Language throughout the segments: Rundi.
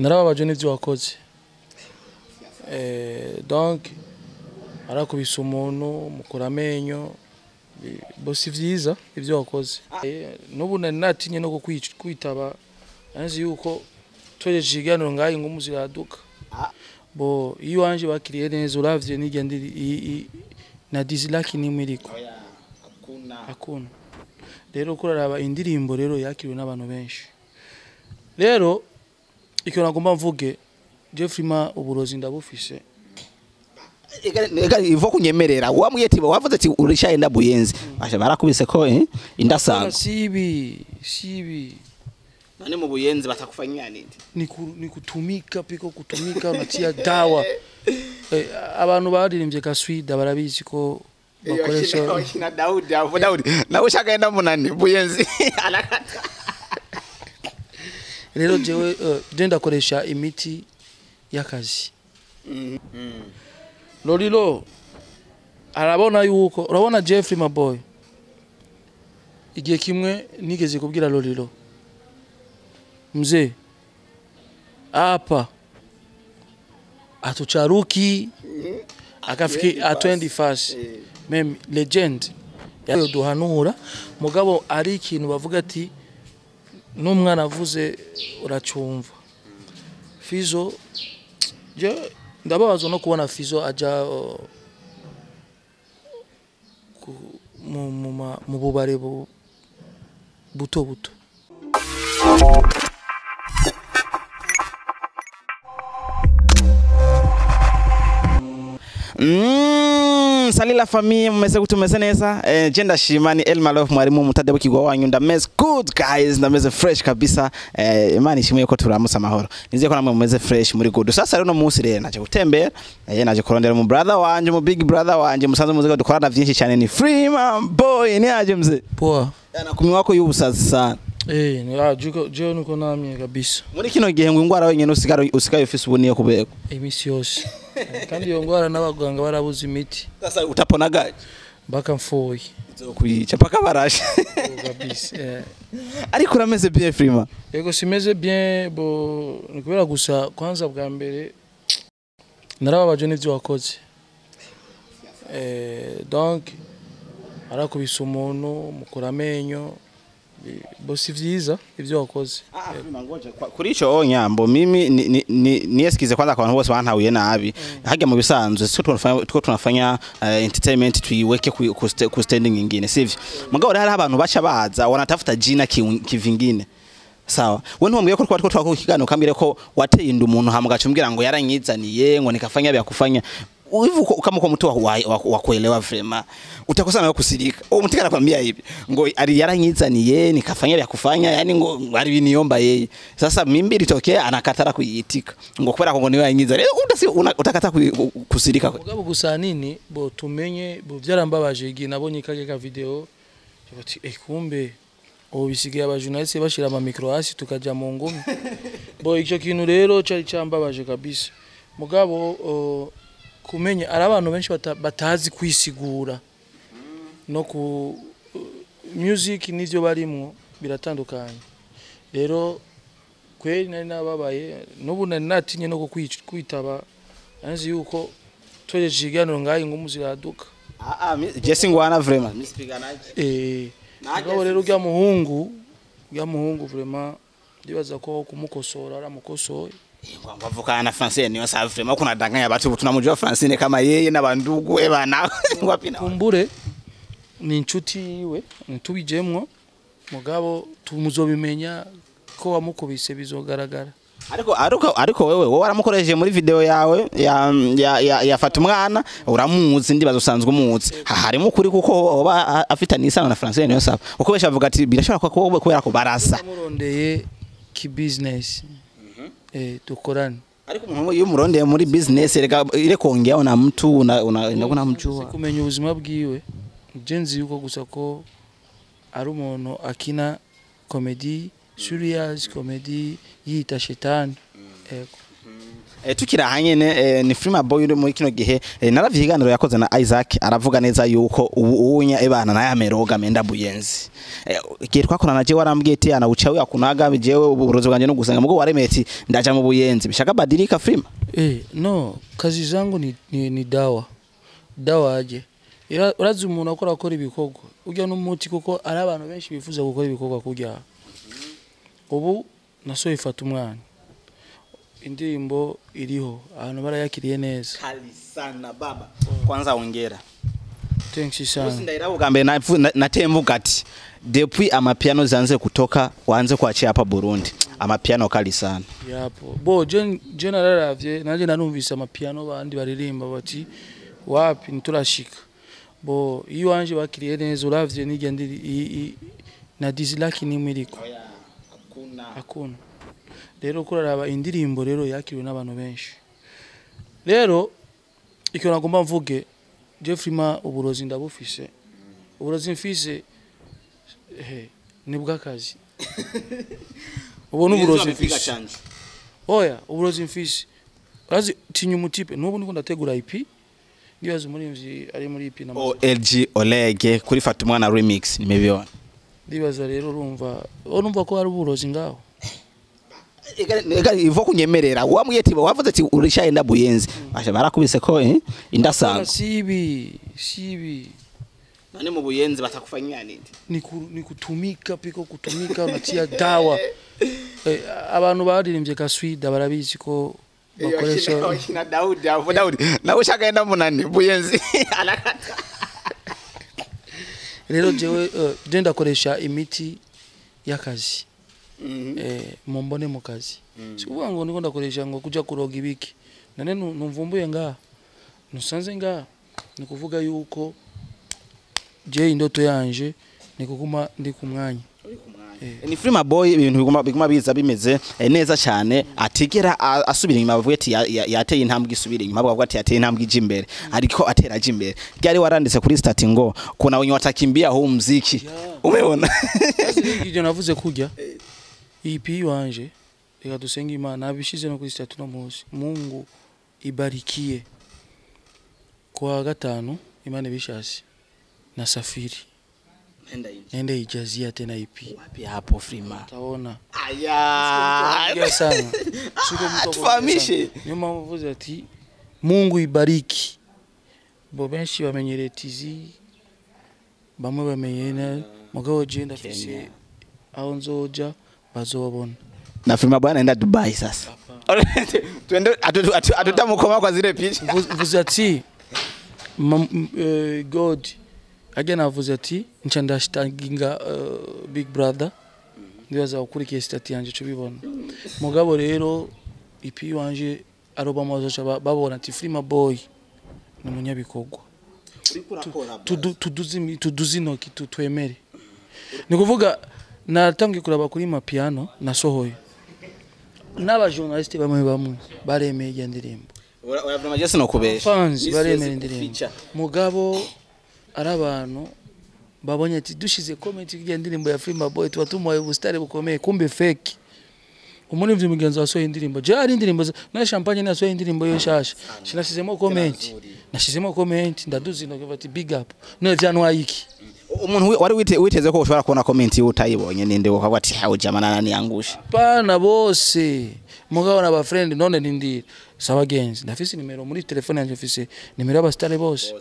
narababaje n'ivyo wakoze eh, donc arakubise umuntu mukura amenyo bi- bo si vyiza ivyo wakoze Eh, n'ubu nari natinye no kukwic- kwitaba nanzi yuko twejeje ikiganiro ngaho ingumu ziraduka bo iyo wanje bakiriye neza uravye n'irya ndiri i- i- na dislike nimwe iriko hakuna rero kuraraba indirimbo rero yakiriwe n'abantu benshi rero ikintu nagomba mvuge Jeffrey ma uburozi ndabufise ega ivo kunyemerera wambwiye ati wavuze ati urishaenda buyenzi asha barakubise ko eh Bana indasango sibi sibi none mu buyenzi batakufanyia nini ni, ku, ni kutumika piko kutumika unatia dawa eh, abantu baririmbye kaswida barabizi ko bakoresha na Daudi hapo Daudi na ushakaenda munani buyenzi anakata rero jewe uh, je ndakoresha imiti y'akazi lorilo arabona yuko urabona Jeffrey maboy igihe kimwe nigeze kubwira lorilo mzee hapa atucharuki akafiki atwendi fasi meme legend yayo duhanura mugabo ari ikintu bavuga ati n'umwana avuze uracumva fizo je ndababazwa no kubona fizo aja uh, ku- mu- mu ma- mu bubare bu- buto buto Mm, sali la famille mumeze gute mumeze neza eh, je ndashima ni Elma Love mwarimu mutade w'ikigwa wanyu ndameze good guys ndameze fresh kabisa eh, imana ishimwe ko turamutse amahoro nizeye ko namwe mumeze fresh muri good sasa rero no munsi rero naje gutembera eh, naje kurondera mu brother wanje mu big brother wanje musanze muziga dukorana vyinshi cyane ni Freeman boy ni aje mze poa nakumwa wako y'ubusazi sana eh ni ah juko je niko namye kabisa muri kino gihe ngo ingwara wenyene usigara usigaye ufise ubuniye kubeko imisi yose Eh, kandi iyo ngwara n'abaganga barabuze imiti sasa utapona gaje mpaka mfuye kwica paka barashe kabisa eh. ariko urameze bien Freeman yego simeze bien bo ni kubera gusa kwanza bwa mbere narababaje n'ivyo wakoze eh, donc arakubise umuntu mukura amenyo bi- bo si vyiza ivyo wakoze kuri ico onyambo mimi ni- ni- ni- niyesikize kwanza kwa bantu bose bantahuye nabi hajya mu bisanzwe sio tunafanya tuko tunafanya eh, entertainment tuiweke ku, ku, sta- ku standing nyingine sivyo mugabo rero hari abantu bacha baza wanatafuta jina ki- kivingine sawa we ntumbwiye ko twari twako kiganiro kambire ko wateye inda umuntu hama ugacumbwira ngo yaranyizaniye ngo nikafanya vya kufanya hivi uko- kama kwa mtu wa, wa, wa, wa kuelewa vrema utakosa nawe kusirika uwo mtu anakwambia hivi ngo ali yaranyizaniye nikafanya vya kufanya yani ngo ngo aliniomba yeye sasa mimbi litokea anakatara kuiitika ngo kubera ko ngo niwe yanyizaniye utasi utakata ku- kusirika kwe mugabo gusa nini bo tumenye bo vyarambabaje igihe nabonye kage ka video bati eh kumbe ubu bisigaye abajournaliste bashira ama micro hasi tukaja mu ngumi bo ico kintu rero cari cambabaje kabisa mugabo uh, kumenya ari abantu benshi bata, batazi kwisigura no ku uh, music n'ivyo barimwo biratandukanye rero kweri nari nababaye n'ubu nari natinye no kukwic- kwitaba nanzi yuko twejeje ikiganiro ngaho ingumu ziraduka ah ah mi- Jesse ngwana vrema misipiganaje eh Nanjye mugabo rero urya muhungu urya muhungu vraiment ndibaza ko kumukosora aramukosoye ngwavukana na Francine niyo sa vrema kuna danganya watu tunamjua Francine kama yeye na bandugu we bana ngwapi na kumbure ni inshuti yiwe ntitubijemwo mugabo tumuzobimenya ko wamukubise bizogaragara ariko ariko ariko wewe wowe waramukoresheje muri video yawe ya ya, ya, ya fata umwana uramuzi ndibaza usanzwe umuzi Ha- harimo ukuri kuko oba a- afitanye isano na Francine niyo saba uko besha bavuga ati birashobora kuba wowe kubera ko barasa namurondeye ki business eh dukorane ariko umuntu iyo umurondeye muri business rega ile kuongea na mtu una una una- unamjua kumenya ubuzima bwiwe je nzi yuko gusa ko ari umuntu akina komedi serious komedi yita shetani ego Eh, tukiri aha nyene eh, ni Freema Boy uri muri kino gihe eh, naravye ikiganiro yakoze na Isaac aravuga neza yuko ubu unya ebana na yameroga menda buyenzi eh, igihe twakorana je warambwiye ati ana ucawe akunaga jewe uburozi bwanje no gusenga mugo waremeye ati ndaja mu buyenzi bishaka badilika Freema Eh, no kazi zangu ni, ni, ni dawa dawa aje Ira- urazi umuntu akora akora ibikorwa urya n'umuti kuko ari abantu benshi bifuza gukora ibikorwa kurya ubu nasohoye ifata umwana indirimbo iriho abantu barayakiriye neza kali sana baba kwanza ongera thanks Usi sana ndaira bwa mbere navu- na- nateye mvuga ati depuis amapiano zanze kutoka wanze kuachia hapa Burundi amapiano kali sana yapo bo je je nararavye nanje narumvise amapiano bandi baririmba bati wapi nturashika bo iyo wanje bakiriye neza uravye nijya ndiri i- i- na dislike nimwe iriko hakuna rero kuraraba indirimbo rero yakiriwe n'abantu benshi rero icyo nagomba mvuge Jeffrey ma uburozi ndabufise uburozi mfise he ni bw'akazi ubu ni uburozi mfise oya uburozi mfise urazi tinya umutipe n'ubu niko ndategura IP ndibaza umurimvyi ari muri IP na OLG Olege kuri Fata umwana remix nimebiona ndibaza rero urumva urumva ko hari uburozi ngaho Ega ivo kunyemerera wambwiye ati wavuze ati urishaenda buyenzi asha barakubise ko eh Hapana, indasanga sibi sibi nani mu buyenzi batakufanyia nini ni, ku, ni kutumika piko kutumika unatia dawa eh, abantu baririmbye kaswida barabizi ko bakoresha na Daudi hapo Daudi na ushakaenda munani buyenzi anakata rero jewe uh, je ndakoresha imiti y'akazi eh, mumbone mu kazi sikuvuga ngo niko ndakoresha ngo kuja kuroga ibiki nane nu- numvumbuye ngaha nusanze ngaha ni kuvuga yuko je indoto yanje ni kuguma ndi ku mwanya ni Freema Boy ibintu biguma biguma biza bimeze eh, neza cyane atigera a- asubira inyuma bavuga ati ya- ya- yateye intambwe isubira inyuma bavuga ati yateye intambwe ije imbere ariko atera aje imbere ryari waranditse kuri stati ngo kuna wenye watakimbia huu mziki umeona Basi rero ibyo navuze kujya iyi pi wanje reka dusenge imana abishize no kuri statu no munsi mungu ibarikie kwa gatanu imana ibishasi na safiri nende ijazia tena ipi wapi hapo Freema taona aya Ongea sana siko mtu wa Tufahamishe. kuongea sana. niyo mpamvu mvuze ati mungu ibariki bo benshi bamenyereye tizi bamwe bamenyereye na mugabo je ndafise Kenya. aho nzoja bazobona na Freema Boy anaenda Dubai sasa twende atu- atu- atutamukoma kwa zile picha Mvu- mvuze ati mam- m- eh, god ajya navuze ati nca ndashitaginga eh, big brother ndibaza gukurikiye sitati yanje cyo bibona mugabo rero ipi wanje aroba amazoca ba- babona ati Freema boy ni umunyabikorwa Tudu- tuduze imi- tuduze intoki tu- twemere ni kuvuga natangiye kuraba kuri mapiano nasohoye n'abajournaliste bamwe bamwe baremeye iyo ndirimbo Uravyuma je sinokubesha fans Ni baremera siwezi indirimbo kuficha. mugabo ari abantu babonye ati dushize comment y'irya ndirimbo ya Freema Boy tuba tumuhaye ubusitari bukomeye kumbe fake umurivyi mugenzi wasohoye indirimbo je ari indirimbo za- na champagne nasohoye indirimbo yo shasha sinashizemo comment nashizemo comment ndaduzi no ati big up no vyantwaye iki umuntu wi- wari wite- witeze ko ushobora kubona comment yiwe utayibonye ninde ukavuga ati hawe jamana nani yangusha pana bose mugabo na ba friend none nindira sabagenzi ndafise nimero muri telefone yanje mfise nimero y'abasitari bose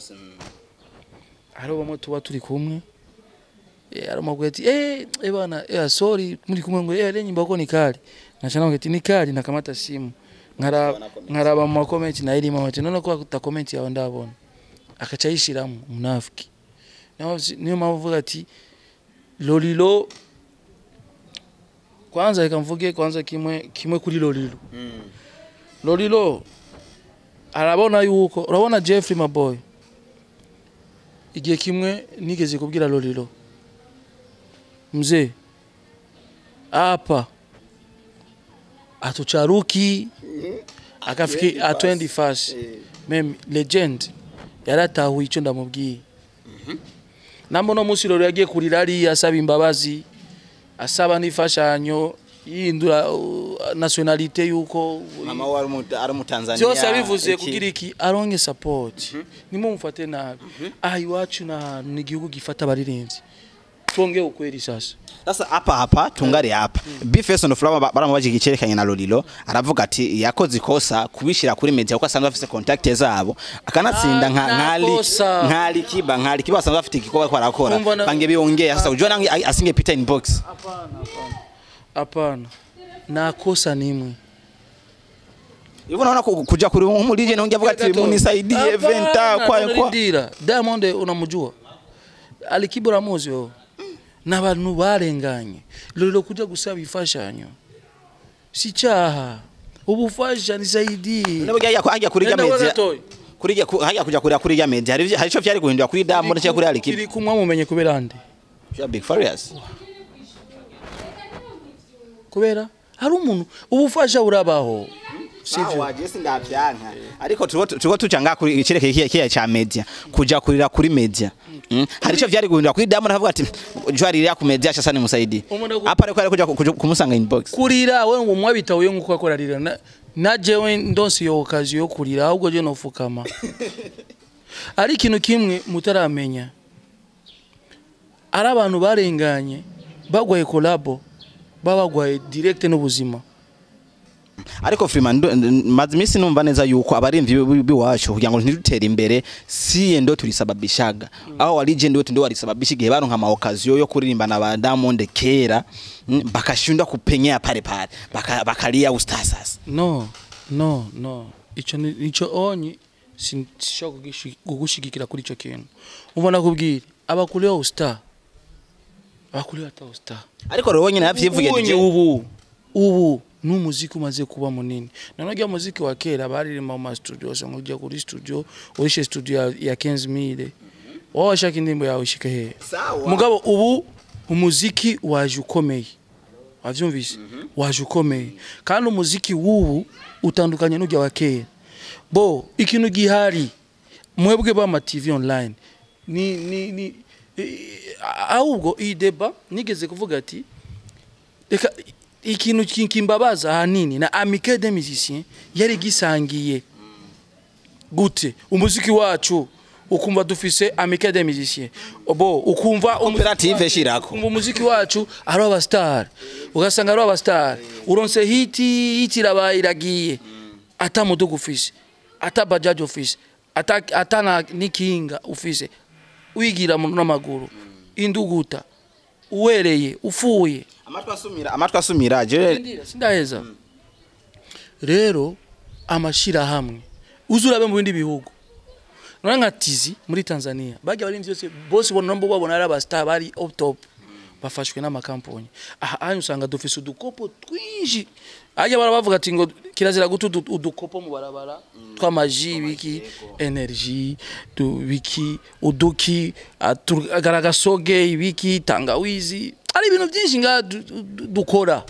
hari bamwe tuba turi kumwe eh aramubwira ati eh eh bana eh sorry muri kumwe ngo eh nyimbo ko ni kali nachana ngati ni kali nakamata simu nkara nkaraba mu comment na irimo ati none ko ta comment yawe ndabona akaca yishiramo munafiki naho si- niyo mpamvu uvuga ati lolilo kwanza reka mvuge kwanza kimwe kimwe kuri lolilo lolilo arabona yuko urabona Jeffrey Maboy igihe kimwe nigeze kubwira lolilo mzee hapa atucharuki akafiki atwendi fasi meme legend yaratahuye icyo ndamubwiye namo no munsi lolo yagiye kurira ariya asaba imbabazi asaba n'imfashanyo yindura uh, nationalite yuko mama we ari umu- ari umutanzania byose yabivuze iki. kugira iki aronke support nimwe mufate nabi aha iwacu ni ahantu ni igihugu gifata abaririmbyi twongeye ukweri sasa sasa hapa hapa tungari hapa bface on flower ba- baramubajije icerekanye na lolilo aravuga ati yakoze ikosa kubishira kuri media kuko asanzwe afite contact zabo akanatsinda Ah, nka nta nkali kosa. nkali kiba nkali kiba asanzwe afite igikorwa ko arakora Umva na- bange biongea sasa ujua nange a- asinge Peter inbox hapana nta kosa nimwe hivyo naona ku- kuja kuri umulije naongea avuga ati munisaidie venta kwa kwa Dira Diamond unamujua alikibura muzi wewe n'abantu barenganye lolo kuja gusaba ifashanyo si cyaha ubufasha nisaidie nabo hajya hajya kuri ya Nenda wewe media gatoya. kuri ya hajya kuja kuri kuri ya media hari hari ico vyari guhindura kuri Diamond cyangwa kuri Alikiba iri kumwe mumenye kubera nde ya Big Farious kubera hari umuntu ubufasha burabaho sivyo Sawa, jesi ndavyanka ariko turiko turiko tucanga kuri icereke kiya kiya cha media kuja kurira kuri media Mm. hari ico vyari guhindura kuri Diamond avuga ati jwari ya ku media sasa nimusaidie Umuntu aku- hapa ariko ariko kuja kumusanga inbox kurira we ngo mwabitahuye nk'uko akora rira na- na jewe ndonse iyo okazi yo kurira ahubwo je nofukama ari ikintu kimwe mutaramenya ari abantu barenganye bagwaye kolabo babagwaye direct n'ubuzima ariko Freeman ndo- nd- maze imisi numva neza yuko abarimvyi bi- biwacu kugira ngo ntidutere imbere siye ndo tulisababishaga aho wa legend wetu ndo walisababisha igihe baronka ama occasion yo kuririmba na ba Diamond kera mm, bakashindwa kupenyea pale pale Baka- bakalia ustar sasa no no no ico ni- nico onyi sinshobora kugishi- kugushigikira kuri ico kintu ubona kubwira abakuleho ustar abakuleho ata ustar ariko rero nyine yavyivuye Ubonye DJ ubu ubu ni umuziki umaze kuba munini none ujya muziki wa kera baririmba mu mastudio usanga ujya kuri studio urishe studio ya, ya 15000 wowe washaka indirimbo yawe ishike hehe Sawa. mugabo ubu umuziki waje ukomeye wavyumvise waje ukomeye kandi umuziki w'ubu utandukanye n'ujya wa kera bo ikintu gihari mwebwe b'ama TV online ni ni ni eh, ahubwo iyi deba nigeze kuvuga ati reka ikintu ki- kimbabaza ahanini na amicale des musiciens yari gisangiye gute umuziki wacu ukumva dufise amicale des musiciens bo ukumva umuziki Koperative wacu- shirako. ukumva umuziki wacu ari abastar ugasanga ari abastar uronse hiti hiti irabaye iragiye ata muduga ufise ata bajaji ufise ata ata na nikinga ufise wigira mu n'amaguru induguta uwereye ufuye amatwi asumira amatwi asumira je Ndira, sindaheza rero amashirahamwe uzurabe mu bindi bihugu none nka tizi muri tanzania bajya bari byose bose bona nabo babona ari abastar bari up top bafashwe n'amakampani aha hanyuma usanga dufise udukopo twinshi ajya bara bavuga ati ngo kirazira guta udu- udukopo mu barabara tw'amaji biki energy du biki uduki atu- agaragasoge ibiki tangawizi ari ibintu byinshi nga du- du- dukora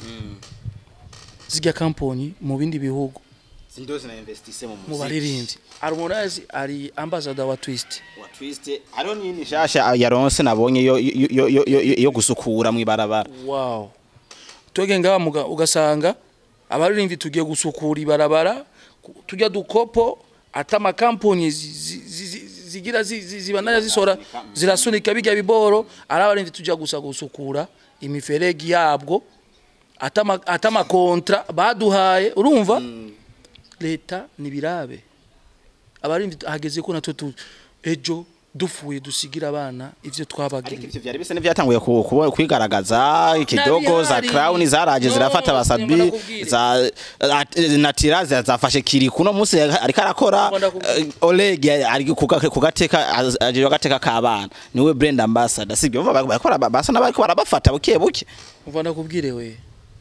zirya kampani mu bindi bihugu sindo zina investise mu mu baririmbyi Harmonize ari ambassador wa Twist wa twist hariho n'iyindi nshasha yaronse nabonye yo yo- yo- yo- yo- yo gusukura mw'ibarabara wow twege ngaha muga- ugasanga abaririmbyi tugiye gusukura ibarabara ku- tujya dukopo ata amakampani zi- zi- zi- zi- zigira zi- zi- zibandanya zisora zirasunika bijya biboro ari abaririmbyi tujya gusa gusukura imiferegi yabwo ata ama- ata amakontra baduhaye urumva leta nibirabe abaririmbyi hageze ko natwe tu- ejo dufuye dusigira abana ivyo twabagiriye ivyo vyari bisa n'ivyatanguye ku- kubo- kwigaragaza ikidogo za Nabihari. crown zaraje No, zirafata abasabi ndakubwire. za at- natira za- zafashe kiriku no munsi ariko arakora Ndakubwire. eh, Oleg ari kuga- kugateka az- aje agateka k'abana niwe brand ambassador sibyo bumva bakora basa n'abariko barabafata buke buke umva ndakubwire we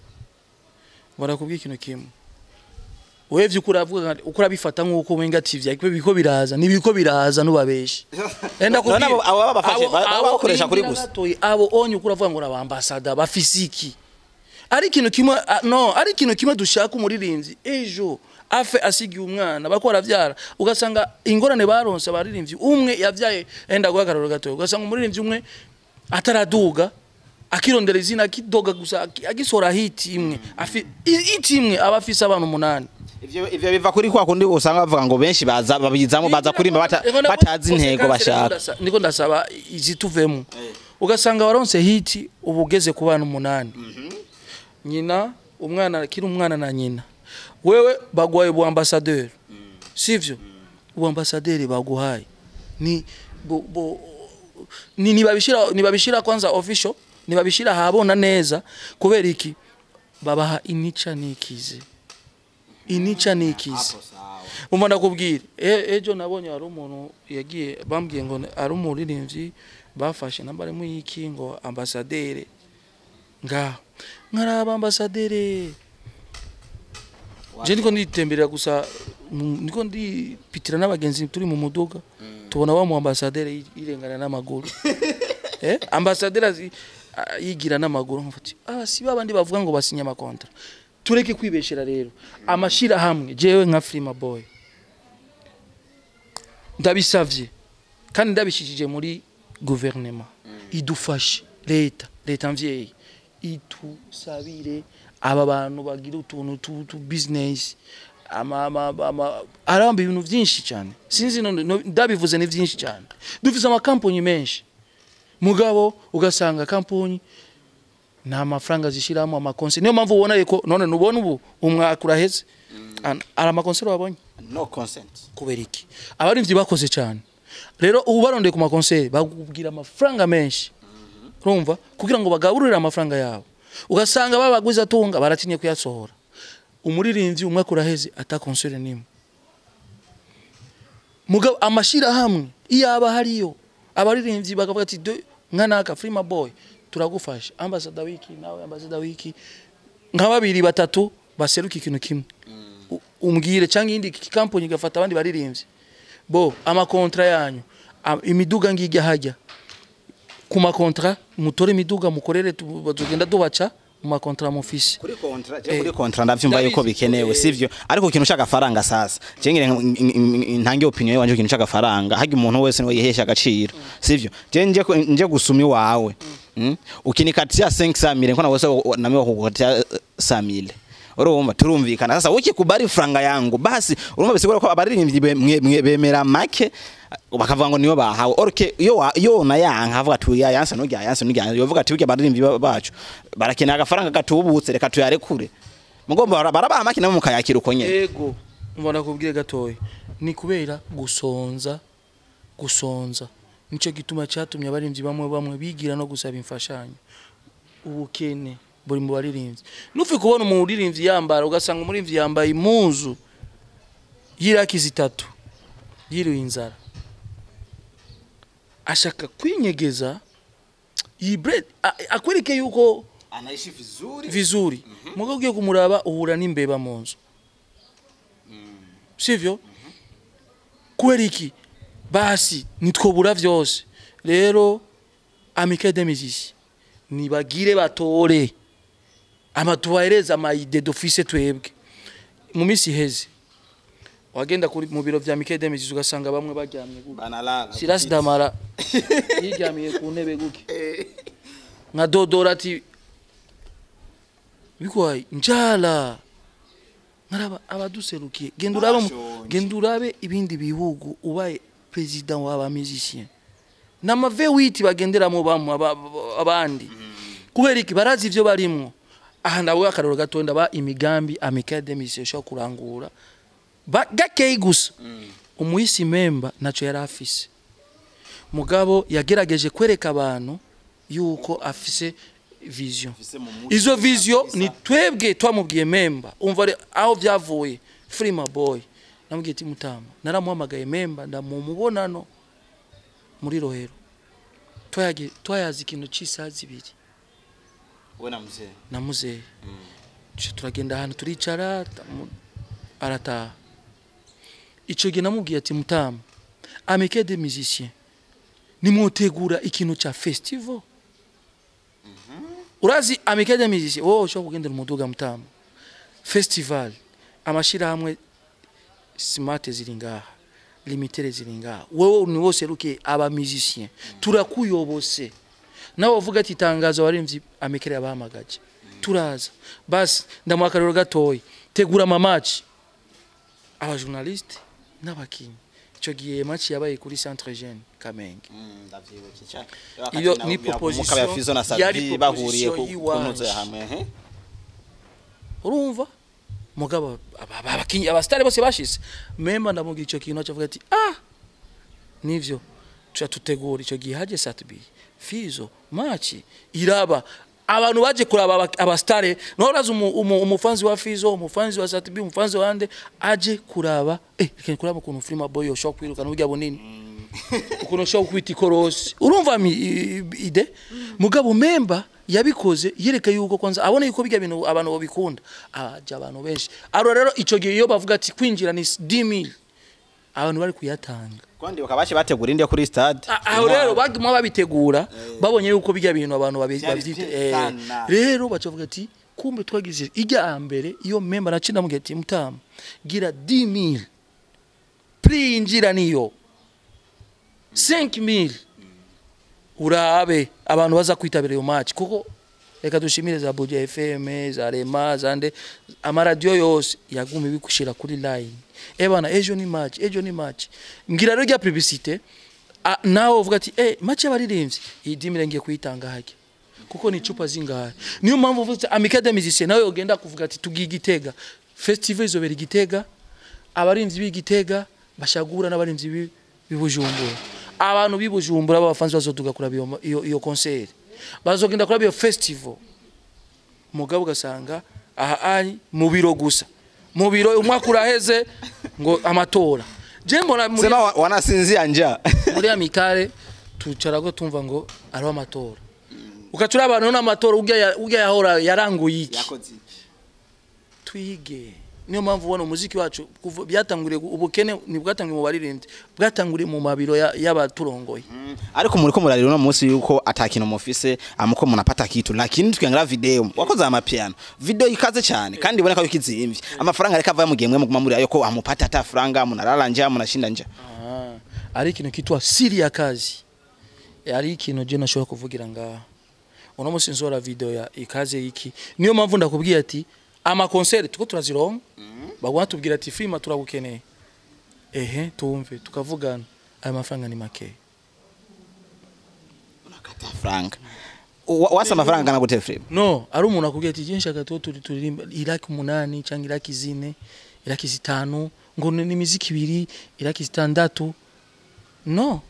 umva ndakubwire ikintu kimwe wewe vy'ukuri uravuga nka- uko urabifata nk'uko wenga TV ariko biko biraza nibiko biraza nubabeshe enda None abo- abo babafashe, ba- baba bakoresha kuri gusa. abo onye uko uravuga ngo abambasada bafise iki ari ikintu kimwe ah, no ari ikintu kimwe dushaka umuririmbyi ejo afe asigiye umwana bako baravyara ugasanga ingorane baronse abaririmbyi umwe yavyaye enda guhagararo gato ugasanga umuririmbyi umwe ataraduga akirondera izina akidoga gusa aki- agisora hiti imwe afi i- hiti imwe aba afise abantu umunani ivyo ivyo biva kuri kwa kundi usanga bavuga ngo benshi baza babizamo baza kurimba bata- Ego na- batazi bose intego kandi rero bashaka ndasa- niko ndasaba izituvemo ugasanga waronse hiti ubu ugeze ku bana umunani nyina umwana akiri umwana na nyina wewe baguhaye ubu ambasaderi sivyo ubu ambasaderi baguhaye ni bo, bo, ni nibabishira nibabishira kwanza official nibabishira habona neza kubera iki babaha inica nikize inica nikize umva ndakubwira e- ejo nabonye hari umuntu yagiye bambwiye ngo ari umuririmbyi bafashe namba arimo y'iki ngo ambasadere ngaho nkaraba ambasadere je niko nditemberera gusa mu- niko ndipitira n'abagenzi turi mu muduga tubona wa mu ambasadere yi- yirengana n'amaguru eh ambasadere azi- a- yigira n'amaguru nkafati ah si babandi bavuga ngo basinya amakontra tureke kwibeshera rero amashira hamwe jewe nka Frima Boy ndabisavye kandi ndabishikije muri guverinema idufashe leta leta mvyeyi itusabire aba bantu bagira utuntu tu, tu business ama ama ama aramba ibintu vyinshi cyane sinzi none no- ndabivuze ni vyinshi cyane dufise amakampani menshi mugabo ugasanga kampani nta mafaranga zishiramo amakonseri niyo mpamvu ubona yuko none nubona ubu umwaka uraheze An- ari amakonseri wabonye no consent kubera iki abarimvyi bakoze cyane rero ubu barondeye ku makonseri bakubwira amafaranga menshi urumva kugira ngo bagaburire amafaranga yabo ugasanga babagwiza tunga baratinye kuyasohora umuririmbyi umwaka uraheze ata konseri nimwe mugabo amashirahamwe iyo aba hariyo abaririmbyi bakavuga ati "Do- nka naka Frima Boy turagufasha ambassador wiki nawe ambassador wiki nka babiri batatu baseruka ikintu kimwe U- umbwire cyangwa iyindi kampani igafata abandi baririmbyi bo amakontra yanyu a- imiduga ngijya hajya ku makontra mutore imiduga mukorere tu- tugenda tubaca mu makontra mufise kuri kontra Eh, je kuri kontra ndavyumva yuko ndabizi. bikenewe Eh. sivyo ariko ikintu ushaka faranga sasa je ngire ntange opinion yanje ikintu ushaka faranga hagi umuntu wese niwe yihesha agaciro sivyo je nje ku- nje gusumi wawe mm? ukinikatia 500 mille nkona wese namiwa kukukatia 100 mille urumva turumvikana sasa ukikubali franga yangu basi urumva bisigura ko abaririmbyi be- mwe- mwe- bemera make bakavuga ngo niyo bahawe orke iyo wa- iyo na yanka avuga ati ya yansa no ya yansa no ya yovuga ati burya abaririmbyi ba- bacu barakenera agafaranga gatubutse reka tuyarekure mugomba bara- barabaha make nabo mukayakira uko nyene ego mbona kubwire gatoya ni kubera gusonza gusonza nico gituma cyatumye abarimvyi bamwe bamwe bigira no gusaba imfashanyo ubukene buri mu baririmbyi nufi kubona umuririmbyi yambara ugasanga umuririmbyi yambaye impuzu y'iraki zitatu yiriwe inzara ashaka kwinyegeza yibre akwereke yuko anaishi vizuri vizuri muga ugiye kumuraba uhura n'imbeba mu nzu sivyo kubera iki basi nitwobura vyose rero amike de musiciens nibagire batore ama tubahereze amayide dufise twebwe mu misi iheze wagenda kuri mu biro vya Mike de musiciens ugasanga bamwe baryamye gutya banalala Silas Damara yiryamiye ku ntebe guke nka dodora ati bikwaye njala nkaraba abaduserukiye genda urabe mu- Bashonje. genda urabe ibindi bihugu ubaye president w'aba musicien n'amave witi bagenderamo bamwe aba- aba- abandi kubera iki barazi ivyo barimwo aha nawe akarero gato ndaba imigambi amicale de musiciens ishobora kurangura Ba- gakeyi gusa umuhisi memba naco yari afise mugabo yagerageje kwereka abantu yuko afise vision izo vision ni twebwe twamubwiye memba umva re- aho byavuye frima boy namubwiye ati mutama naramuhamagaye memba ndamumubonano muri rohero Twayage- twayazi ikintu cy'isaha zibiri we na mzee na muzehe Tuca turagenda ahantu turicara tamu- arataha ico gihe namubwiye ati mutama amike de musiciens nimwotegura ikintu ca festival urazi amike de musiciens wowe ushobora kugendera umuduga mutama festival amashirahamwe smart ziri ngaha limitere ziri ngaha wowe ni wose ruke aba musiciens turakuyobose nawe uvuga ati itangazo abarimvyi amikere yabahamagaje turaza basi ndamuha akarero gatoya tegura amamaci abajournaliste n'abakinyi ico gihe match yabaye kuri centre jeune kamenge iyo ni proposition ya Fizo na yari Savi bahuriye ku proposition kunoza y'iwanje. hamwe ehe. urumva mugabo aba- aba- abakinyi abastari bose bashize memba ndamubwira ico kintu acavuga ati ah nivyo tuca tutegura ico gihe haje satbi fizo machi iraba abantu baje kuraba aba- abastare no uraza umu- umu- umufanzi wa fizo umufanzi wa satbi umufanzi wa ande aje kuraba eh reka kuraba ukuntu filima boy yoshobora kwirukana burya bunini ukuntu ushobora kwita ikorosi urumva mi i- i- ide mugabo memba yabikoze yereka yuko kwanza abona yuko bijya bintu abantu babikunda aja abantu benshi aro rero ico gihe iyo bavuga ati kwinjira ni 10000 abantu bari kuyatanga Kwandi bakabashe bategura indi yo kuri stade. A- aho rero baguma babitegura babonye yuko bijya bintu abantu babi- Vyari bavyita vyiza eh, sana. rero bacavuga ati kumbe twagize ijya mbere iyo memba nacinda mugihe ati mutama gira 10000 prix injira niyo 5000 urabe abantu baza kwitabira iyo match kuko reka dushimire za Buja FM za Rema zande amaradiyo yose yaguma ibikushira kuri line eh bana ejo ni match ejo ni match ngira rero rya publicité a- nawe uvuga ati eh match y'abaririmbyi iyi dimire ngiye kuyitanga hake kuko ni chupa zingahe niyo mpamvu uvuze Amicale des Musiciens nawe ugenda kuvuga ati tugiye Gitega festival izobera i Gitega abarinzi b'igitega bashagura n'abarinzi b'i- b'ibujumbura abantu b'ibujumbura b'abafanzi bazoduga kuraba iyo- iyo iyo concert bazogenda kuraba iyo festival mugabo ugasanga aha ari mu biro gusa mu biro umwaka uraheze ngo amatora je mbona muri, Sema wa- wanasinzia njaa. muri amikare tucarako tumva ngo ariho amatora ukacura abantu n'amatora urya ya- urya yahora yaranguye iki twige niyo mpamvu ubona umuziki wacu kuva byatanguriye ubukene ntibwatanguriye mu baririmbyi bwatanguriye mu mabiro ya- y'abaturongoye Ariko muriko murarira uno munsi yuko atakintu mufise amuko munapata kitu lakini tukiangalia video wakoze ama piano video ikaze cyane kandi iboneka yuko izimvye amafaranga reka ava mu gihe mwe muguma muri ayo ko amupata ata faranga munalala nja munashinda nja Ah, ari ikintu kitwa siri ya kazi ari ikintu je nashobora kuvugira ngaha uno munsi nzora video ya ikaze iki niyo mpamvu ndakubwiye ati ama concert tuko turazironka bagwa tubwira ati filima turagukeneye ehe tumve tukavugana aya mafaranga ni make unakata faranga Wa- wasa amafaranga kana gute frame no ari umuntu akubwira ati je nshaka tuwo turi turirimba iraki umunani cyangwa iraki zine iraki zitanu ngo ni imiziki ibiri iraki zitandatu no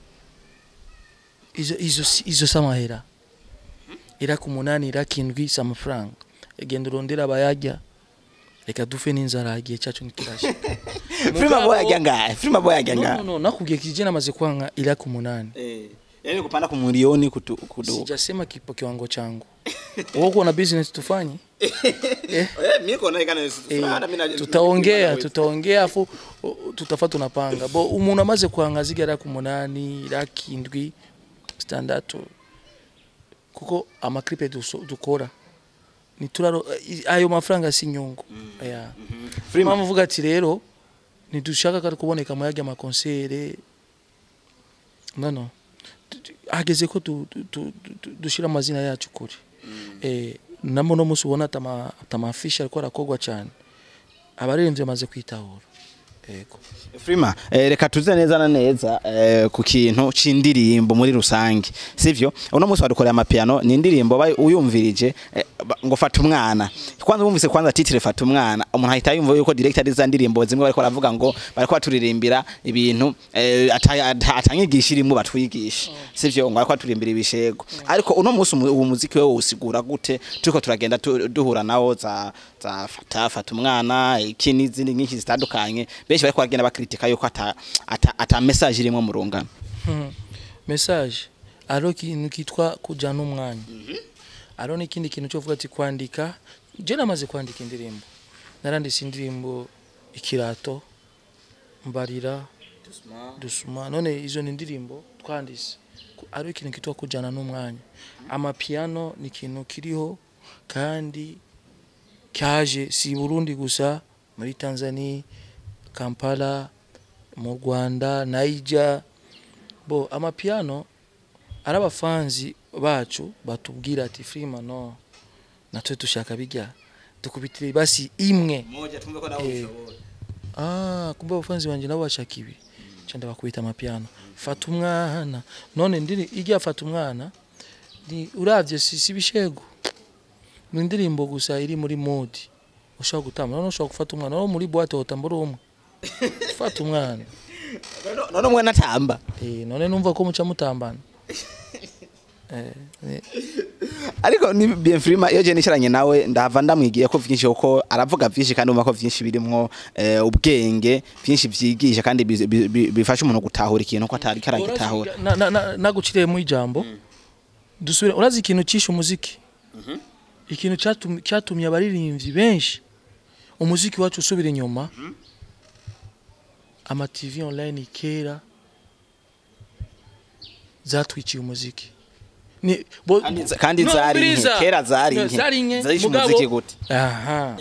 izo izo si- izo samahera iraki umunani iraki indwi si amafaranga genda urondera abayajya reka dufe n'inzara igihe cyacu ntikirashira frame boy ajya ngahe frame boy ajya no, no, ngahe no, nakubwiye kije namaze kwanga iraki umunani eh yani kupanda ku milioni kutu kudu sijasema kipo kiwango changu wewe uko na business tufanye eh mimi kona ikana Eh, tutaongea tutaongea afu uh, tutafa tunapanga bo umuntu amaze kwanga zigera ku munani laki indwi standatu kuko amaklipe duso- dukora nituraro eh, ayo mafaranga si nyungu yeah. Free mpamvu uvuga ati rero ntidushaka kari kuboneka mu yajya amakonsere nono hageze ko du- du- du- du- dushira amazina yacu kuri eh, namo no musi ubona atama atamafishi ariko arakogwa cyane abaririmbyi bamaze kwitahura yego Frima, eh, reka tuze neza na neza eh, ku kintu c'indirimbo muri rusange sivyo uno munsi wadukoreye amapiano ni indirimbo bayi uyumvirije eh, ba- ngo fata umwana kwanza wumvise kwanza titre fata umwana umuntu ahita yumva yuko director ari za ndirimbo zimwe bariko baravuga ngo bariko baturirimbira ibintu eh, ata- ata- atanyigisha irimo batwigisha sivyo ngo bariko baturirimbira ibishego ariko uno munsi umu- uwo muziki wewe usigura gute turiko turagenda tu- duhura nawo za za fata fata umwana iki n'izindi nyinshi zitandukanye benshi bariko bagenda bakritika yuko ata ata, ata message irimo mu rungano message aro kintu kitwa kujana umwanya aro n'ikindi kintu cyo kuvuga ati kwandika je namaze kwandika indirimbo naranditse indirimbo ikirato mbarira dusuma none izo ni indirimbo twanditse Ku- ari ikintu kitwa kujana n'umwanya amapiano ni ikintu kiriho kandi cyaje si i Burundi gusa muri Tanzania Kampala mu Rwanda Niger bo amapiano ari abafanzi bacu batubwira ati Freeman no natwe dushaka bijya dukubitire basi imwe moja tumve ko nawe Eh. ushobora ah kumbe abafanzi banje nabo bashaka ibi cyanda bakubita amapiano fata umwana none ndiri ijya fata umwana ni uravye si, si bishego ni indirimbo gusa iri muri mode ushobora gutamba none ushobora gufata umwana no muri boîte wotambura umwe fata umwana None- none umwe natamba eh none numva ko muca mutambana eh, eh ariko ni bien frima iyo je nicaranye nawe ndahava ndamwigiye ko vyinshi kuko aravuga vyinshi kandi umva ko vyinshi birimwo eh, ubwenge vyinshi vyigisha kandi bi- bi- bi- bifasha umuntu gutahura ikintu ko atari karagitahura Na- na- na- naguciriye mu ijambo dusubire urazi ikintu cyishe umuziki ikintu cyatum- cyatumye abaririmbyi benshi umuziki wacu usubira inyuma ama TV online kera zatwiciye umuziki ni bo- Kandi za- kandi No, zari nke, umviriza. kera zari No, nke. zari nke Zarishe mugabo- umuziki gute? aha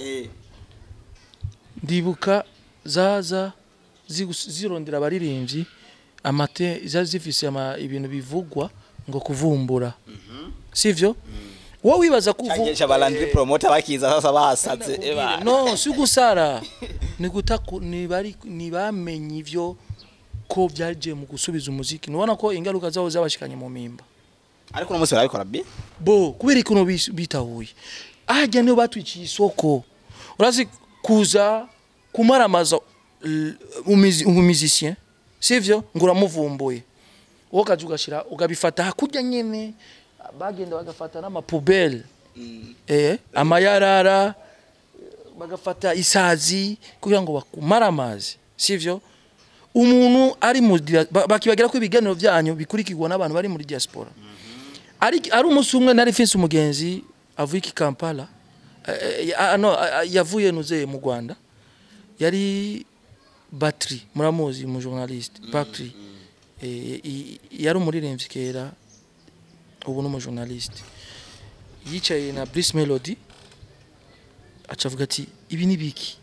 ndibuka zaza zigus- zirondera abaririmbyi amate za zifise ama ibintu bivugwa ngo kuvumbura sivyo wowe wibaza cyagesha abalandri promoter bakiza sasa basaze eba no si gusara ni guta ku- ni bari ni bamenye ivyo ko byaje mu gusubiza umuziki nubona ko ingaruka zawo zabashikanye mu mimba ariko uno munsi barabikora bi bo kubera ikuntu bis- bitahuye ahajya niyo batwiciye isoko urazi kuza kumaramaza l- umuzi- umumizisien sivyo ngo uramuvumbuye wowe ukaja ugashira ugabifata hakurya nyene bagenda bagafata n'amapubele eh, amayarara bagafata isazi kugira ngo bakumare amazi sivyo umuntu ari mu dia- ba- bakibagira ko ibiganiro byanyu bikurikirwa n'abantu bari muri diaspora ari ari umunsi umwe nari mfise umugenzi avuye i Kampala eh, eh, ah, no ah, ah, yavuye nuze mu Rwanda yari Batri muramuzi mu journaliste Batri eh, i- yari umuririmbyi kera ubu ni umujournaliste yicaye na Brice Melody acavuga ati ibi ni biki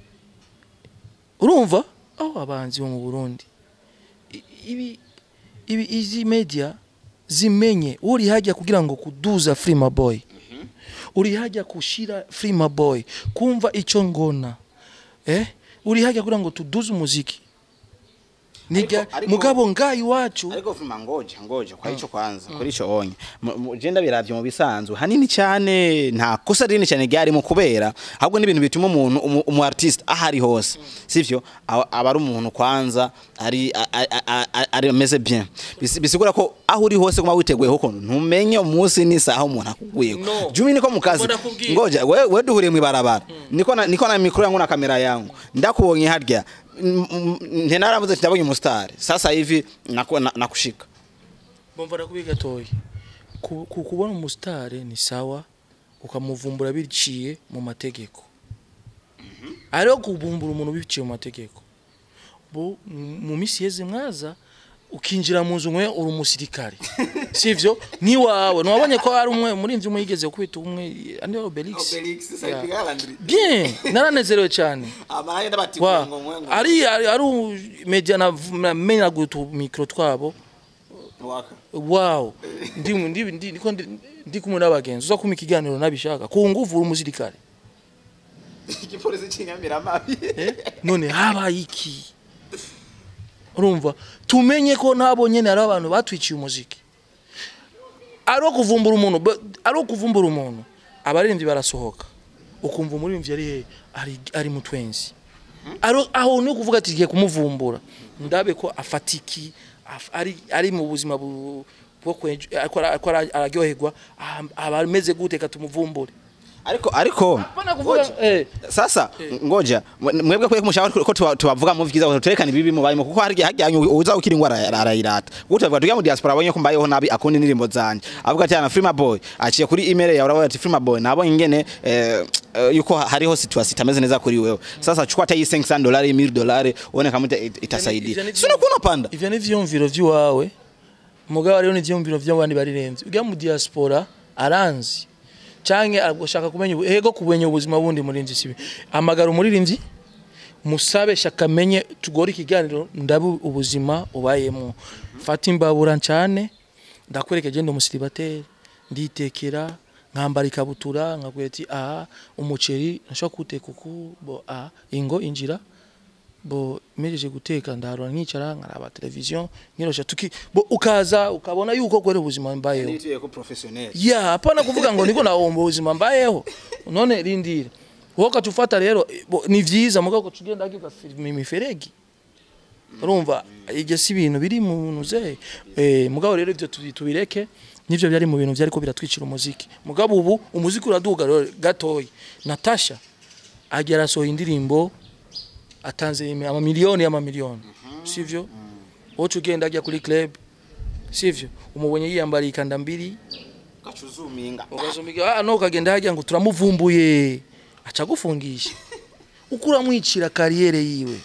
urumva aho abanzi bo mu Burundi I- ibi ibi izi media zimenye uri hajya kugira ngo kuduza Freema Boy uri hajya kushira Freema Boy kumva ico ngona eh uri hajya kugira ngo tuduze umuziki Niga, Ariko- ariko- mugabo ngayi wacu ariko vuma ngoja ngoja kwa ico kwanza kuri ico onye Mu- mu- je ndabiravye mu bisanzwe hanini cyane nta kosa rinini cyane ryari mu kubera ahubwo n'ibintu bituma umuntu umu, umu artist ahari hose sivyo aba aba ari umuntu kwanza ari a- a- a- a- ari ameze bien Bisi- bisigura ko aho uri hose kuma witeguye huko ntumenye umunsi n'isaha umuntu akuguye No. jumi niko mu kazi Mbona kubwira. ngoja we, we duhuriye mu ibarabara niko na, niko na mikro yangu na kamera yangu ndakubonye harya nte naravuze ati ndabonye umusitari sasa hivi naku- na- nakushika Bomva nakubi gatoyi. Ku ku- kubona umusitari ni sawa ukamuvumbura biciye mu mategeko. Ariho kubumbura umuntu biciye mu mategeko. Bo mu misi yeze mwaza ukinjira mu nzu mwe uri umusirikare. Sivyo? Ni wawe. Nwabonye ko ari umwe muri imvye umwe yigeze kwita umwe andi Obelix. Yeah. Bien, naranezerewe cyane. Wa, ari ari ari u- media na menya gutu micro twabo. Wow. Ndi ndi ndi ndiko ndi- ndi kumwe n'abagenzi uza kuma ikiganiro nabishaka ku nguvu uri umusirikare. igipolisi cy'inyamiramabi Eh? None habaye iki? Urumva tumenye ko nabo nyene ari abantu batwiciye umuziki. Ari kuvumbura umuntu, ba- ari kuvumbura umuntu. Abaririmbyi barasohoka. Ukumva umuririmbyi ari he? Ari ari mutwenzi. Aro aho ni kuvuga ati giye kumuvumbura. Ndabe ko afatiki af- ari ari mu buzima bu bwo kwenje ariko ara- ariko ara- araryoherwa ah, aba ameze gute katumuvumbure. ariko ariko Hapana kuvuga eh sasa ngoja mwe- mwebwe kwe kumushaka ko tuba- tubavuga mu vyiza tuterekana ibibi mu barimo kuko harya harya uza ukiri ingwara arayirata kuko tuvuga tugiye mu diaspora abonye ko mbayeho nabi akunda indirimbo zanje avuga ati ana Freema Boy aciye kuri email yawe uravuga ati Freema Boy nabonye ingene eh, eh, yuko hariho situation itameze neza kuri wewe sasa chukua hata hii 500 dolari 1000 dolari uone kama ita- Ivyo itasaidia ni- sio kuna panda ivyo ni ivyumviro vy'iwawe mugabo hariho n'ivyumviro vy'abandi baririmbyi ujya mu diaspora aranzi canke agashaka kumenya ubu- ego kumenya ubuzima bundi murinzi sibi amagara umuririmbyi musabe shaka menye tugore ikiganiro ndabu ubuzima ubayemo fata imbabura ncane ndakwereka je ndi umusiribateri nditekera nkambara ikabutura nkabwira ati aha umuceri nashobora kuwuteka uku bo aha ingo injira bo mejeje guteka ndaharura nkicara nkaraba televiziyo nkirosha tuki bo ukaza ukabona yuko kwere ubuzima mbayeho Nituye ko professionnel. ya hapana kuvuga ngo niko naomba ubuzima mbayeho none rindira wowe ukatufata rero bo, ni vyiza mugabo tugenda agiga film imiferegi urumva ibyo si ibintu biri mu bintu ze eh, mugabo rero ibyo tubi- tubireke nivyo byari mu bintu byariko biratwicira umuziki mugabo ubu umuziki uraduga rero gatoyi Natasha agera asohoye indirimbo atanze imi- amamiliyoni y'amamiliyoni sivyo wowe ugenda ajya kuri club sivyo umubonye yiyambariye ikanda mbiri Gachuzuminga. ukazumiga ah no ukagenda hajya ngo turamuvumbuye aca gufungisha uko uramwicira kariyere yiwe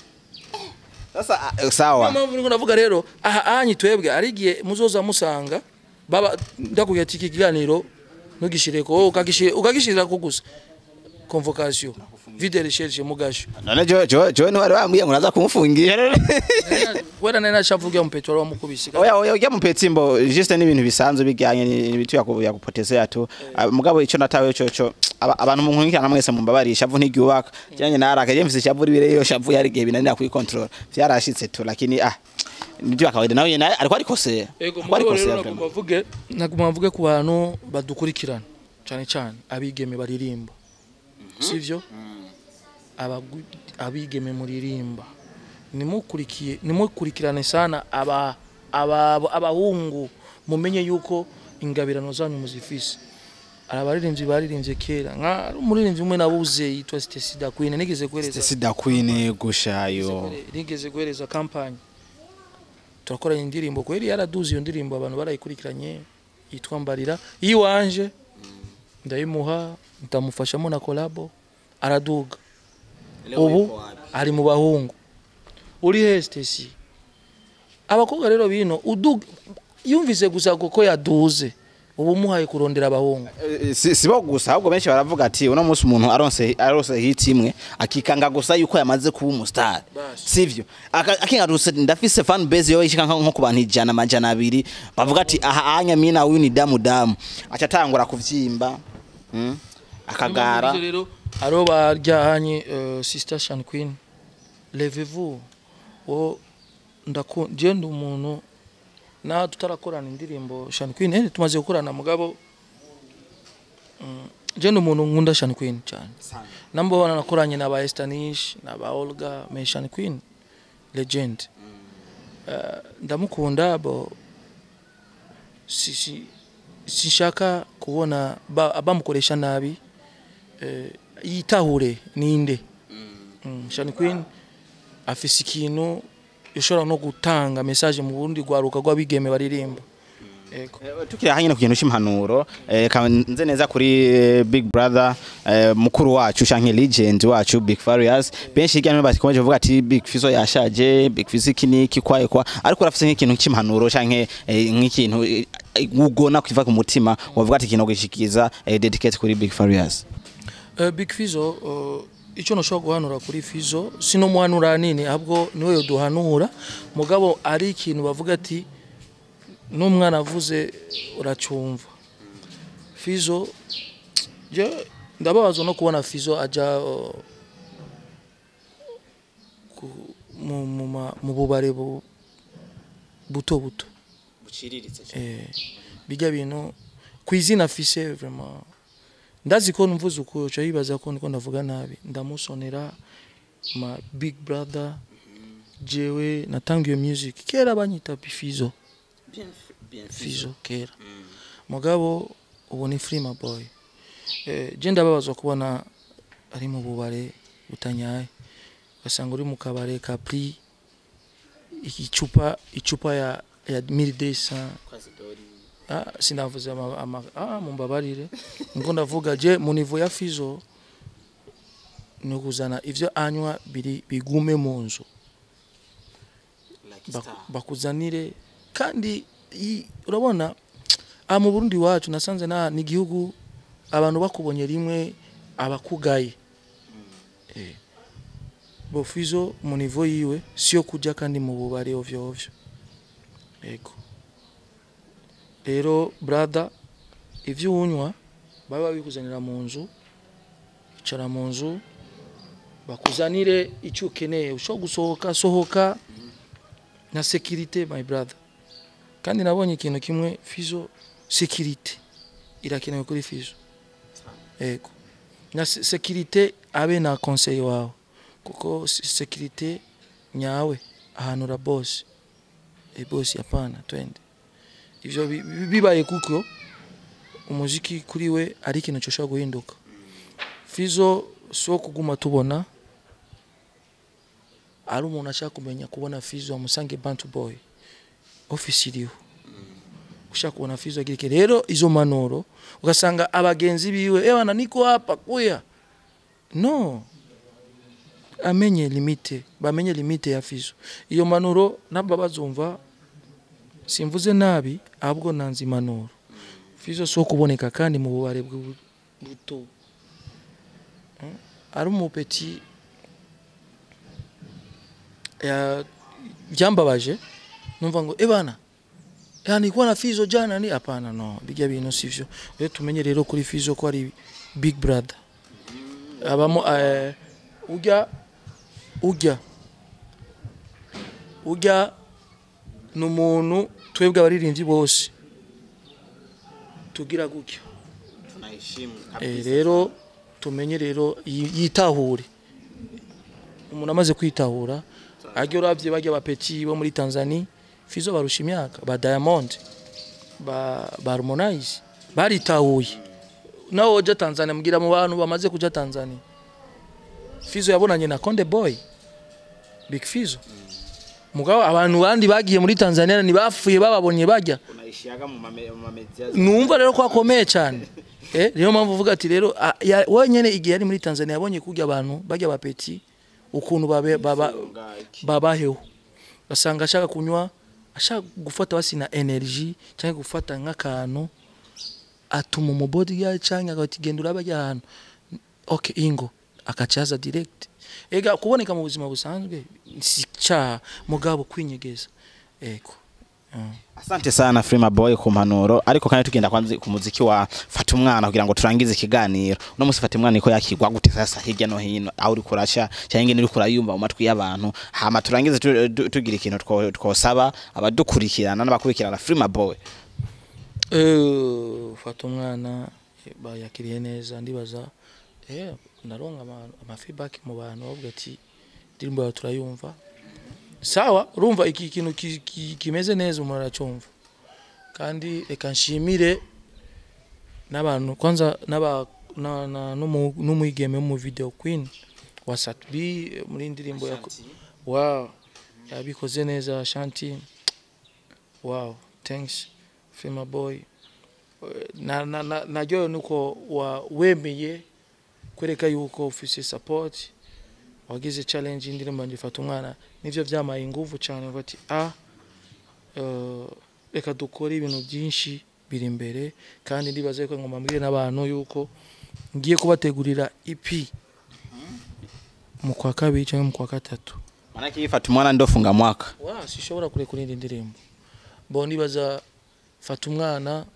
Sasa ah, niyo sawa. mpamvu niko navuga rero aha anyi twebwe ari igihe muzoza musanga baba ndakubwira ati iki kiganiro ntugishireko wowe ukagishira ukagishirira ko gusa convocation vide recherche mugasho None jo jo jo ni wari wambwiye ngo naza kumufungira rero. wera nari nacavuga mu petro wamukubise Oya oya ujya mu petsimbo juste n'ibintu bisanzwe bijyanye n'ibintu yaku yakupotezea tu. Ah, Mugabo ico natawe cyo cyo aba- abantu mu nkurikirana mwese mumbabarisha vu ntigyubaka. Cyanye naraka je mfise shavu ribire yo shavu yari gihe binanira kuyikontrol. Vyarashitse tu lakini ah nibyo akawaida nawe nawe ariko ariko se. Ego Ariko ariko mugabo se rero nagomba mvuge nagomba mvuge ku bantu badukurikirana cyane cyane abigeme baririmba sivyo abagu- abigeme muririmba nimukurikiye nimukurikirane sana aba aba abahungu mumenye yuko ingabirano zanyu muzifise abaririmbyi baririmbye kera nka umuririmbyi umwe nabuze yitwa Stacy Da Queen nigeze guhereza Sida Queen gushayo. nigeze guhereza kampani turakoranye indirimbo kweri yaraduze iyo ndirimbo abantu barayikurikiranye yitwa mbarira iwanje ndayimuha ndamufashamo na kolabo araduga ubu ari mu bahungu uri he Stacy abakobwa rero bino uduga yumvise gusa kuko yaduze ubu muhaye kurondera abahungu Eh, si sibo gusa ahubwo benshi baravuga ati uno munsi umuntu aronse aronse hit imwe akikanga gusa yuko yamaze kuba umustar Basi. sivyo Aka- akinga gusa ndafise fan base yo ishika nko ku bantu ijana amajana abiri bavuga ati aha anya mina uyu ni damu damu aca atangura kuvyimba mm? akagara Niyo mpamvu rero aro baryahanye uh, sister Shan Queen levez-vous wo ndaku je ndi umuntu na tutarakorana indirimbo Shan Queen eh tumaze gukorana mugabo mm, je ndi umuntu nkunda Shan Queen cyane nambo nakoranye na ba Estanish na ba Olga me Shan Queen legend uh, ndamukunda bo si, si, sinshaka kubona ba- bamukoresha nabi eh, yitahure ninde mm. Shani Queen afise ikintu ushobora no gutanga message mu burundi rwaruka rw'abigeme baririmba ego Eh, tukiri aha nyine ku kintu c'impanuro eh, ka- nze neza kuri eh, big brother eh, mukuru wacu canke legend wacu big farious benshi hirya no hino bakomeje kuvuga ati big fizo yashaje big fizo iki niki kwaye kwa ariko urafise nk'ikintu c'impanuro canke eh, nk'ikintu eh, ugona kiva ku mutima wavuga ati ikintu gishikiza eh, dedicate kuri big farious uh, big fizo uh, icyo nashobora guhanura kuri fizo sino muhanura nini ahubwo niwe yoduhanura mugabo ari ikintu bavuga ati n'umwana avuze uracumva fizo je ndababazwa no kubona fizo aja uh, ku- mu, mu, ma- mu bubare bu- buto buto eh, bijya bintu ku izina afise vraiment ndazi ko mvuze uko uca yibaza ko niko ndavuga nabi ndamusonera ma big brother jewe natanga iyo music kera banyita bifizo fizo kera mugabo ubu ni free my boy eh, je ndababazwa kubona ari mu bubare butanyaye ugasanga uri mu kabare ka prix icupa icupa ya ya 1200 ah sinavuze ama, ama ah mumbabarire ngo ndavuga je mu niveau ya fizo ni kuzana ivyo anywa biri bigume mu nzu Baku- bakuzanire kandi i- urabona aha mu Burundi wacu nasanze na ni igihugu abantu bakubonye rimwe abakugaye eh bo fizo mu niveau yiwe sio kuja kandi mu bubare ovyo ovyo ego rero brother ivyo unywa babe babikuzanira mu nzu icara mu nzu bakuzanire icyo ukeneye ushobora gusohoka sohoka na sekirite my brother kandi nabonye ikintu kimwe fizo sekirite irakenewe kuri fizo yego na se- sekirite abe na conseil wawe kuko se- sekirite nyawe ahantu ra boss e boss hapana twende ivyo bi- bi- bibaye kuko umuziki kuri we ari ikintu cyoshobora guhinduka fizo si wo kuguma tubona ari umuntu ashaka kumenya kubona fizo amusange bantu boy ofisi iriho ushaka kubona fizo agira iki rero izo manuro ugasanga abagenzi biwe ewana niko hapa kuya no amenye limite bamenye limite ya fizo iyo manuro nabo bazumva simvuze nabi ahubwo nanze impanuro fizo si wo kuboneka kandi mu bubare bw'u- buto Mm. ari umupeti ya- byambabaje numva ngo ebana ya nilikuwa na fizo jana ni hapana no bijya bintu sivyo rero tumenye rero kuri fizo ko ari big brother abamo eh, ujya ujya ujya ni umuntu twebwe abaririmbyi bose tugira gutyo Eh, rero tumenye rero yi- yitahure umuntu amaze kwitahura ajya urabye bajya bapeti bo muri Tanzania fizo barusha imyaka ba Diamond ba ba Harmonize baritahuye nawe ujya Tanzania mbwira mu bantu bamaze kuja Tanzania fizo yabonanye na Konde Boy Big Fizo mugabo abantu bandi bagiye muri Tanzania ntibapfuye bababonye bajya unaishiaga mu mame- mu mamedias numva rero ko akomeye cyane eh niyo mpamvu uvuga ati rero a- ya- wenyine igihe yari muri Tanzania yabonye kujya abantu bajya bapeti ukuntu babe- baba babaheho basanga ashaka kunywa ashaka gufata basi na energy cyangwa gufata nk'akantu atuma umubodyguard cyangwa agahita genda urabajya ahantu okay ingo akacaza direct ega kuboneka mu buzima busanzwe si cyaha mugabo kwinyegeza ego Mm. Asante sana Frima Boy ku mpanuro ariko kandi tugenda kwanza ku muziki wa Fata umwana kugira ngo turangize ikiganiro uno musi Fata umwana iko yakigwa gute sasa hirya no hino aho uri kurasha cyangwa ingene uri kurayumva mu matwi y'abantu hama turangize tu- tu- tugira ikintu two- twosaba abadukurikirana n'abakurikirana Frima Boy Eh, fata umwana eh, bayakiriye neza ndibaza eh naronka ama, ama feedback mu bantu bavuga ati indirimbo yawe turayumva sawa urumva iki kintu ki- ki- kimeze neza umuntu aracyumva kandi reka nshimire n'abantu kwanza n'aba na- na- n'umu- n'umwigeme mu video queen wa Satbi muri indirimbo ya wow yabikoze neza shanti wow thanks Fema boy Eh, na na na naryohewe nuko wa wemeye kwereka yuko ufise support wagize challenge y'indirimbo yanjye fata umwana nivyo vyamaye inguvu cyane ngo ati ah eh, reka dukore ibintu byinshi biri imbere kandi ndibaza yuko ngoma mbwire n'abantu yuko ngiye kubategurira EP mu kwa kabiri cyangwa mu kwa gatatu Maana yake Fata umwana ndo funga mwaka wa sishobora kurekura indi ndirimbo bo nibaza fata umwana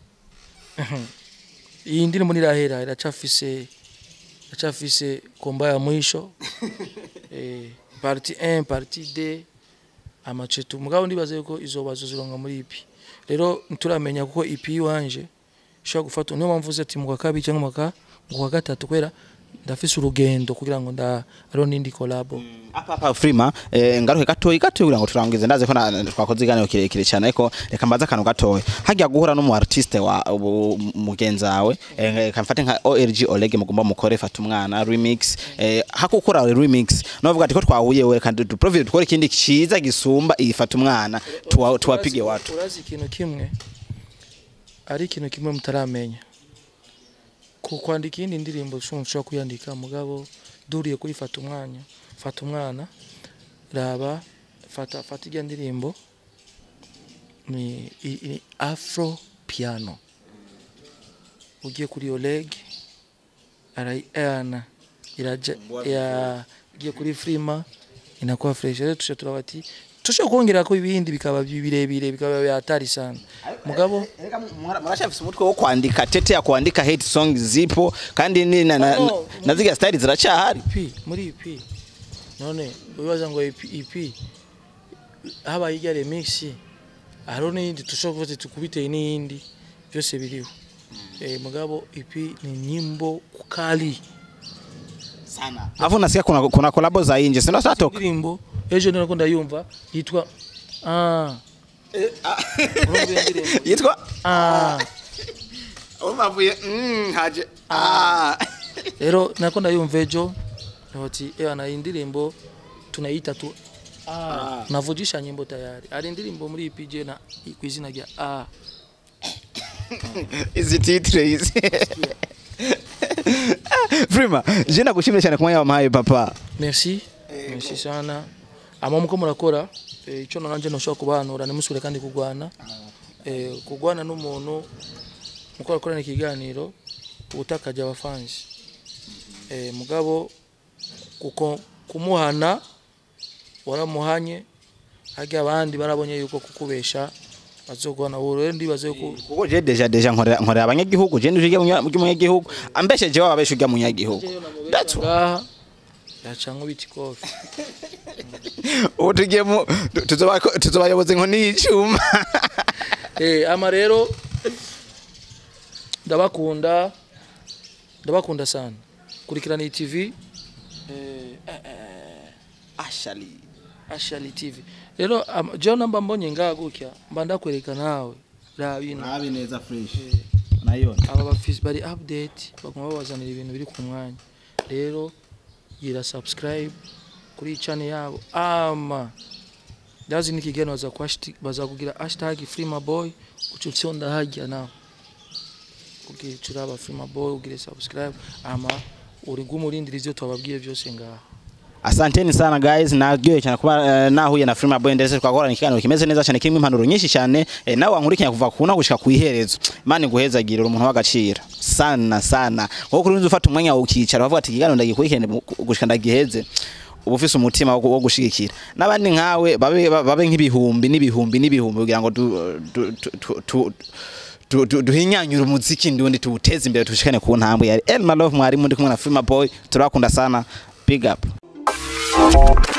iyi ndirimbo nirahera iracafise iracafise komba ya mwisho eh, parti 1 parti 2 amacetu mugabo ndibaza yuko izobazo zironga muri ipi rero nturamenya kuko ipi iwanje ishobora gufata niyo mpamvu uzi ati mu kwa kabiri cyangwa mu kwa- mu kwa gatatu kubera ndafise urugendo kugira ngo nda ariho n'indi kolabo apa apa Frima eh, ngaruke gatoyi gatoyi kugira ngo turangize ndaze ko na- twakoze iganiro kirekire cyane ariko reka mbaze akantu gatoyi hajya guhura n'umu artiste wa ubu- mugenzi wawe eh, reka mfate nka OLG Oleg mugomba mukore fata umwana remix eh, hakukora remix novuga ati ko twahuye we kandi du profile dukore ikindi ciza gisumba iyi fata umwana tuwa- tuwapige Urazi- watu urazi ikintu kimwe ari ikintu kimwe mutaramenya ku kwandika iyindi ndirimbo ushobora ushobora kuyandika mugabo duriye kuri fata umwanya fata umwana raba fata fata ijya ndirimbo ni, i- i- afro piano ugiye kuri oleg arayiana iraja ya ugiye kuri frima inakuwa fresh rero tusha turaba ati tushobora kongerako ibindi bikaba birebire bikaba hatari sana mugabo murashafise umutwe wo kwandika tete ya kuandika hate song zipo kandi ni na, na, No, na ziga style ziracahari EP muri EP none wibaza ngo EP, EP habaye irya remix hariho n'iyindi dushobora kuvuga tukubiteye n'iyindi byose biriho eh, mugabo EP ni nyimbo kali sana afu nasikia kuna kuna collabo za nje sio satoka indirimbo ejo niko ndayumva yitwa ah urumva iyo ndirimbo yitwa ah umavuye mm haje ah rero nako ndayumva ejo ati ewa na indirimbo tunaita tu ah navujisha nyimbo tayari ari indirimbo muri EPJ na ku izina rya ah izi titre izi Prima, je nakushimira cyane kumwanya wampaye papa. merci merci sana ama muko murakora eh, ico nanje noshobora kubanura nimusubire kandi kugwana eh, kugwana n'umuntu muko arakorana ikiganiro ubutakaje abafansi eh, mugabo kuko kumuhana waramuhanye harya abandi barabonye yuko kukubesha bazogwana ubu rero ndibaze yuko Kuko je deja deja nkorera nkorera abanyagihugu je nduje umunyagihugu ambesheje wa babeshe ujya munyagihugu. That's why. ngaha yacanwe biti kofi Ubu tugiye mu tuzoba tuzobayoboze nko n'icuma. Eh, ama rero ndabakunda ndabakunda sana kurikirana iyi TV eh, Ashali. Ashali TV rero ama- jewe namba mbonye ngaha gutya mba ndakwereka nawe raba ino Nabi neza fresh. Unaiona? aba bafisi bari update baguma babazanira ibintu biri ku mwanya rero gira subscribe kuri iyi channel yabo ama ndazi nikigeno baza kuhashti- baza kugira hashtag free my boy ucutsonda hajya nawe kugira curaba free my boy ugire subscribe ama uri gumurindira ivyo twababwiye byose ngaha Asanteni sana guys, naryoye cyane kuba uh, nahuye na Frima Boy ndetse twakorana ikiganiro kimeze neza cyane kirimo impanuro nyinshi cyane eh, nawe wankurikiranya kuva kuna gushika ku iherezo. Imana iguhezagire uri umuntu w'agaciro sana sana. Wowe kuri ufata umwanya wo ukicara bavuga ati ikiganiro ndagikurikirane mu- gushika ndagiheze. uba ufise umutima wo wo gushigikira n'abandi nkawe babe babe nk'ibihumbi n'ibihumbi n'ibihumbi kugira ngo du- du- tu- tu- tu- tu- tu- duhinyanyure umuziki ndundi tuwuteze imbere tushikane ku ntambwe yari Elma Love mwarimu ndi kumwe na Frima Boy turakunda sana big up